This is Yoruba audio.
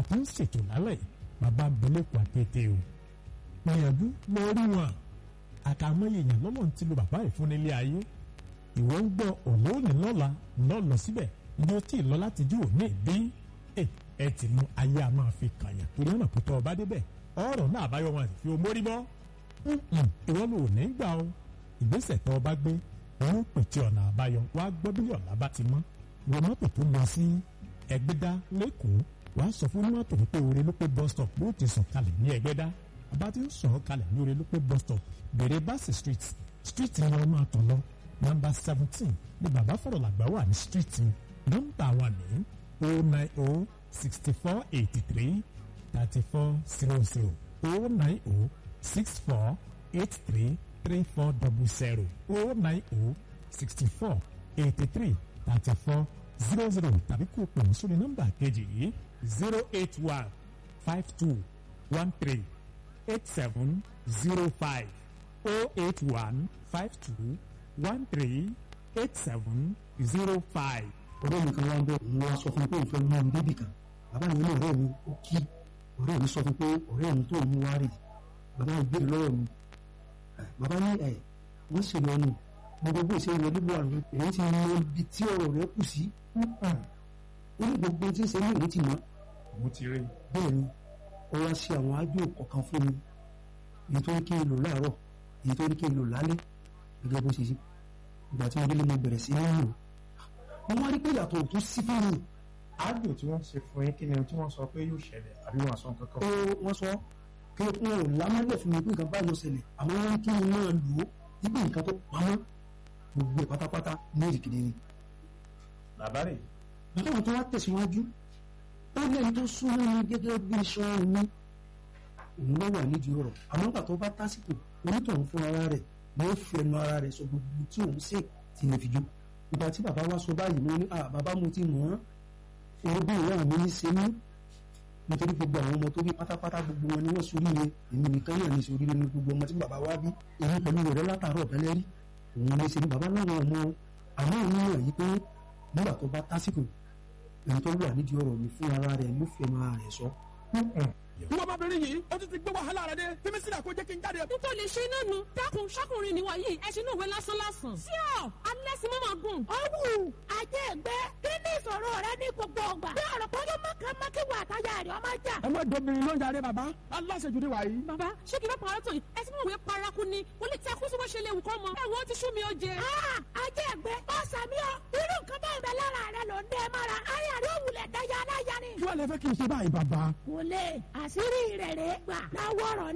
tó ń ṣètò lálẹ́ bàbá belẹ́kùn àkété o gbìyànjú lọ rí wọn àkàmọ́yé èèyàn lọ́nà tí lo bàbá yìí fún nílé ayé ìwọ ń gbọ́ òní òní lọ́la lọ́lọ́ síbẹ̀ ní o tí ì lọ láti jí òní bí ẹ ẹ ti mú ayé a máa fi kàyàn torí ọ̀nà pípọ̀ ọba débẹ̀ ọ̀rọ̀ náà àbáyọ wọn àti fi omórí bọ́ ìwọ ló ní gbà o ìgbésẹ̀ tó ọba gbé òun pètè ọ̀nà àbáyọ wàá gbọ́ bí ọ̀la bá ti mọ́ wọ mọ́tò tó lọ sí ẹgbẹ́dá lẹ́kọ̀ọ́ wàá sọ fún mọ́tò wípé oore ló pé bus stop ló ti sọ̀ kalẹ̀ ní ẹgbẹ́dá bàbá ti ń sọ̀ kalẹ̀ ní oore ló pé bus stop bèrè báṣì street street ni wọ́n máa tọ̀ lọ nọ́mbà seventeen ni bàbá fọ̀rọ̀ làgbà wà ní street nọ́mbà wà ní o nine o sixty four eighty three thirty four zero zero o nine o six four eight three three four double zero o nine o sixty four eighty three thirty four zero zero tàbí kó o pè mí sórí nọ́mbà kejì yìí zero eight one five two one three eight seven zero five oh eight one five two one three eight seven zero five. ọ̀rẹ́ mi kan wá ń bọ̀ òun wá sọ fún mi pé òun fẹ́ mú mi débì kan bàbá mi ní ọ̀rẹ́ mi ó kí ọ̀rẹ́ mi sọ fún pé ọ̀rẹ́ mi tó mú wá rè bàbá mi gbèrè lọ́wọ́ mi bàbá ní ẹ̀ wọ́n ṣe lọ́nu gbogbo ìṣe ìwé níbo àrùn èyí ti mọ ibi tí ọ̀rọ̀ rẹ kù sí ó ní gbogbo tí ń ṣe ní òun ti mọ̀ mo ti rí. bẹ́ẹ̀ ni ó wá ṣe àwọn ájú kọ̀ọ̀kan fún mi èyí tó ní kí n lò láàárọ̀ èyí tó ní kí n lò lálẹ́ gẹ́gẹ́ bó ṣe ṣe ìgbà tí mo délé mo bẹ̀rẹ̀ sí ní lò wọ́n wá rí pé ìyàtọ̀ ò tún sí fún mi àgbò tí wọ́n ṣe fún yín kí ni tí wọ́n sọ pé yóò ṣẹlẹ̀ àbí wọ́n sọ nǹkan ó kan. wọ́n sọ pé wọn ò lámọ́lẹ̀ fún mi pé nǹkan báyìí ló ṣẹlẹ̀ àmọ́ wọ́n ní kí n máa lò ó nígbà nǹkan tó pamọ́ gbogbo ẹ̀ pátápátá ní ìrìkìdì ni bàbá rẹ̀ bàbá wọn tó wá tẹ̀síwájú ó lẹ́yìn tó súnmọ́ mi gẹ́gẹ́ bí iṣan mi òun ló wà nídìí ọ̀rọ̀ àmọ́ nígbà tó bá tásìkò onítọ̀hún fún ara rẹ̀ ni ó fi ẹnu ara rẹ̀ sọ gbogbo tí òun ṣe ti lè fi jó ìgbà tí bàbá wa sọ báyìí mo ní à bàbá mo ti mọ̀ ọ́n orúkọ ìyá mi ní ṣe mí nítorí gbogbo àwọn ọmọ tó bí pátápátá gbogbo wọn ni wọ́n soríire èmi nìkan náà ní soríire ní gbogbo ọmọ tí bàbá wa bí èmi pẹ̀lú rẹ̀ látàárọ̀ bẹ́lẹ́ rí òun ní ṣe ní bàbá láwọn ọmọ àmọ́ òun yàn yí pé nígbà tó bá tásìkò ẹni tó wà nídìí ọ̀rọ̀ mi fún ara rẹ̀ ló fi ẹnu ara rẹ̀ sọ ìwọ ọmọbìnrin yìí ó ti ti gbé wàhálà rẹ dé fímí sílẹ̀ kó jẹ́ kí n jáde. n tó lè ṣe náà nu dákun ṣọkùnrin ni wọ̀nyí ẹṣin náà wé lásán lásán. sí ọ alẹ́ sí mọ́mọ́ gùn. ọ̀wù ajé ẹgbẹ́ kí ni ìṣòro rẹ ní gbogbo ọgbà. bí ọ̀rọ̀ pọ́njọ́ mọ́kànmọ́kì wà táyà rẹ̀ ọmọ jà. ẹ má dobìnrin ló ń jáde bàbá aláṣejù ni wàyí. bàbá ṣé kí n bá pàrọ̀ tó yìí ẹṣin náà wé paraku ni kò lè takú sí bó ṣe léwu kọ́ mọ. ẹ wo ti sú mi ó jẹ. Ah, ajé ẹgbẹ́ ọ̀sàmí ọ irú nǹkan bá ń bẹ lára rẹ ló ń dẹ́ mọ́ra ayé rẹ̀ òwúlẹ̀ dáyà aláya ni. kí wàá lè fẹ́ kí n ṣe báyìí bàbá. kò lè àṣírí rẹ̀ rẹ̀ gbà láwọ̀rọ̀